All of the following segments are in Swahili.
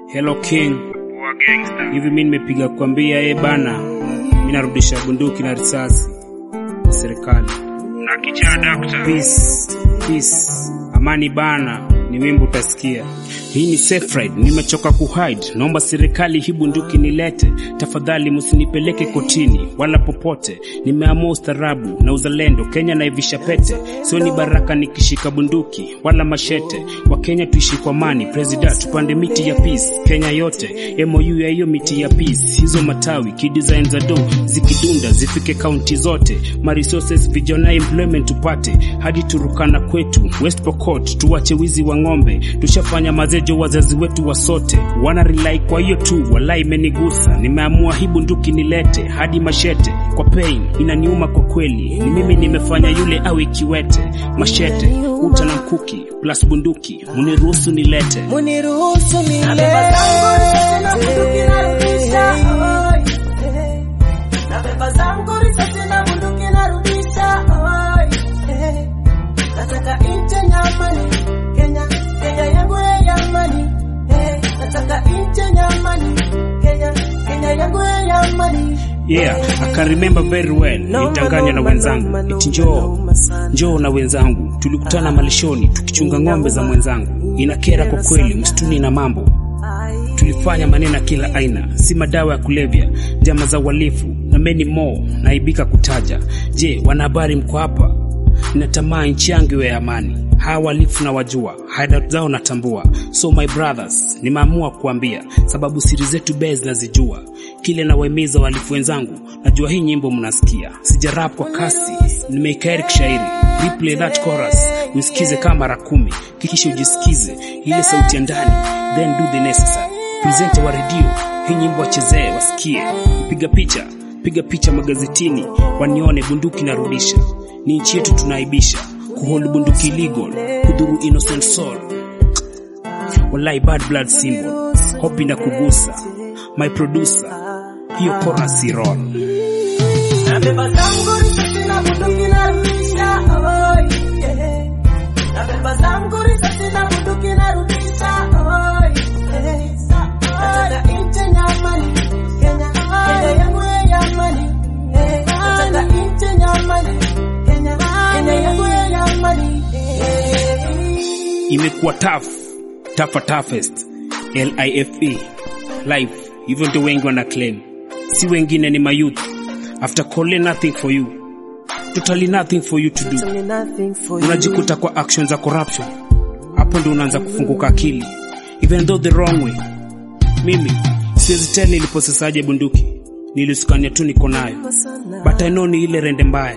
Hello King, hivi mi nimepiga kuambia e bana, mi narudisha bunduki na risasi serikali na kichaa dakta. peace, peace, amani bana, ni wimbo utasikia. Hii ni safe ride, nimechoka kuhide, naomba serikali hii bunduki nilete, tafadhali msinipeleke kotini wala popote. Nimeamua ustarabu na uzalendo, Kenya naivisha pete, sio ni baraka nikishika bunduki wala mashete. Wa Kenya tuishi kwa amani, president tupande miti ya peace, Kenya yote MOU ya hiyo miti ya peace, hizo matawi kidesign za do zikidunda zifike kaunti zote, ma resources vijana employment tupate hadi Turukana kwetu West Pokot, tuwache wizi wa ng'ombe, tushafanya mazejo wazazi wetu wasote, wana rely kwa hiyo tu, walai imenigusa, nimeamua hii bunduki nilete hadi mashete, kwa pain inaniuma kwa kweli, ni mimi nimefanya yule awe kiwete, mashete uta na mkuki plus bunduki, muniruhusu nilete Muniruhusu Nabeba zangu risasi na bunduki narudisha, oi, eh. Nabeba zangu risasi na bunduki narudisha, oi, eh. Nataka nchi yenye amani, Kenya, Kenya yangu yenye amani, eh. Nataka nchi yenye amani, Kenya, Kenya yangu yenye amani. Yeah, I can remember very well. Nilitanganya na wenzangu eti njoo njoo na wenzangu, tulikutana malishoni tukichunga ng'ombe za mwenzangu. Inakera kwa kweli, msituni na mambo tulifanya maneno ya kila aina, si madawa ya kulevya, njama za uhalifu na many more, naibika kutaja. Je, wanahabari mko hapa? Ninatamani nchi yangu iwe ya amani. Hawa wahalifu na wajua, haida zao natambua. So my brothers, nimeamua kuambia sababu siri zetu bee zinazijua. Kile nawahimiza wahalifu wenzangu, najua hii nyimbo mnasikia, sijarap kwa kasi, nimeikairi kishairi. Replay that chorus, usikize kama mara kumi, kisha ujisikize ile sauti ya ndani, then do the necessary. Presenter wa redio, hii nyimbo wachezee, wasikie. Piga picha, piga picha magazetini, wanione bunduki narudisha. Ni nchi yetu tunaibisha, kuhold bunduki illegal, kudhuru innocent soul. Wallahi bad blood symbol, hopi na kugusa. My producer, hiyo chorus si roll. Nabeba zangu risasi na bunduki narudisha, oi, eh. Nabeba zangu risasi na bunduki narudisha, oi, eh. Nataka nchi yenye amani, Kenya, Kenya yangu yenye amani, eh. Nataka nchi yenye amani, Kenya, Kenya yangu yenye amani, eh. imekuwa tough tougher toughest life life hivyo ndio wengi wana claim si wengine ni mayouth after calling nothing for you totally nothing for you to do Totally nothing for you. unajikuta kwa action za corruption hapo ndio unaanza kufunguka akili even though the wrong way mimi siwezi tell niliposesaje bunduki nilisukania tu niko nayo but I know ni ile rende mbaya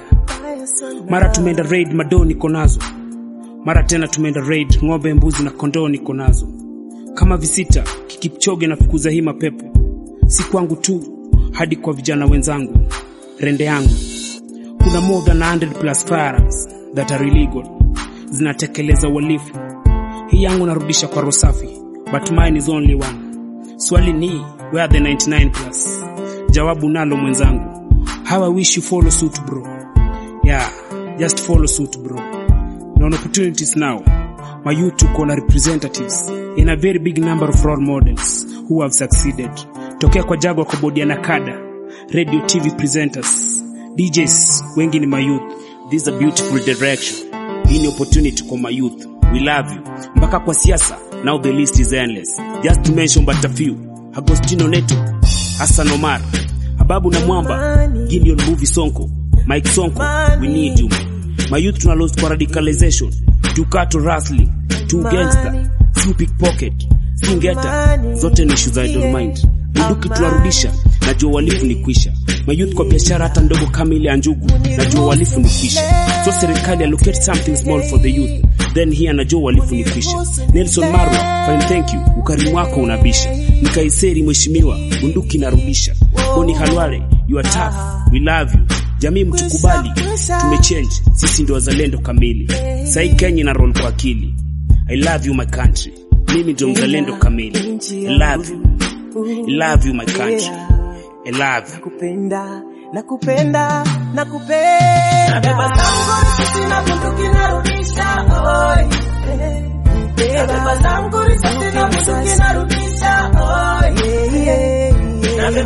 mara tumeenda raid madoo niko nazo mara tena tumeenda raid ng'ombe mbuzi na kondoo niko nazo kama visita kikipchoge na fukuza hii mapepo si kwangu tu hadi kwa vijana wenzangu rende yangu kuna more than 100 plus firearms that are illegal zinatekeleza uhalifu hii yangu narudisha kwa rosafi but mine is only one swali ni where are the 99 plus jawabu nalo mwenzangu how i wish you follow suit bro yeah just follow suit bro na on opportunities now my youth tuko na representatives in a very big number of role models who have succeeded tokea kwa jagwa kwa bodi ya nakada radio tv presenters djs wengi ni my youth this is a beautiful direction hii ni opportunity kwa my youth we love you mpaka kwa siasa now the list is endless just to mention but a few agostino neto hassan omar ababu na mwamba gideon movie sonko mike sonko we need you man my youth tuna lost kwa radicalization tukato wrestling tu gangster si pickpocket si ngeta zote ni issues I don't mind bunduki tunarudisha najua uhalifu ni kwisha my youth kwa biashara hata ndogo kama ile ya njugu najua uhalifu ni kwisha so serikali allocate something small for the youth then here najua uhalifu ni kwisha Nelson Marwa fine thank you ukarimu wako unabisha nikaiseri mheshimiwa bunduki narudisha Boni Halwale you are tough we love you jamii mtukubali tumechange sisi ndio wazalendo kamili sai Kenya na roll kwa akili I love you my country mimi ndio mzalendo kamili I love you I love you my country I love you Nakupenda, nakupenda, nakupenda. Nabeba zangu risasi na bunduki narudisha, oi, eh. Nabeba zangu risasi na bunduki narudisha, oi.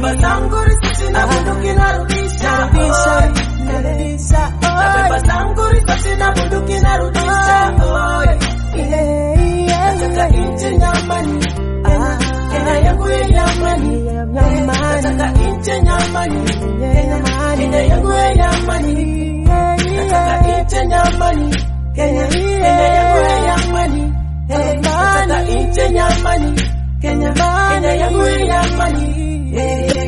Nabeba zangu risasi na bunduki narudisha, narudisha, oi. narudisha, Nabeba oi. zangu risasi na bunduki narudisha, oi. Yeah, yeah, Nataka yeah. nchi nyamani, Ah, Kenya yangu ya yamani, Nyamani. nataka nchi nyamani, Nyamani. Kenya yangu ya yamani, yeah, nataka yeah. nchi nyamani, Kenya, Kenya yangu ya yamani, Eh, nataka nchi nyamani, Kenya, Kenya yangu ya yamani, Eh,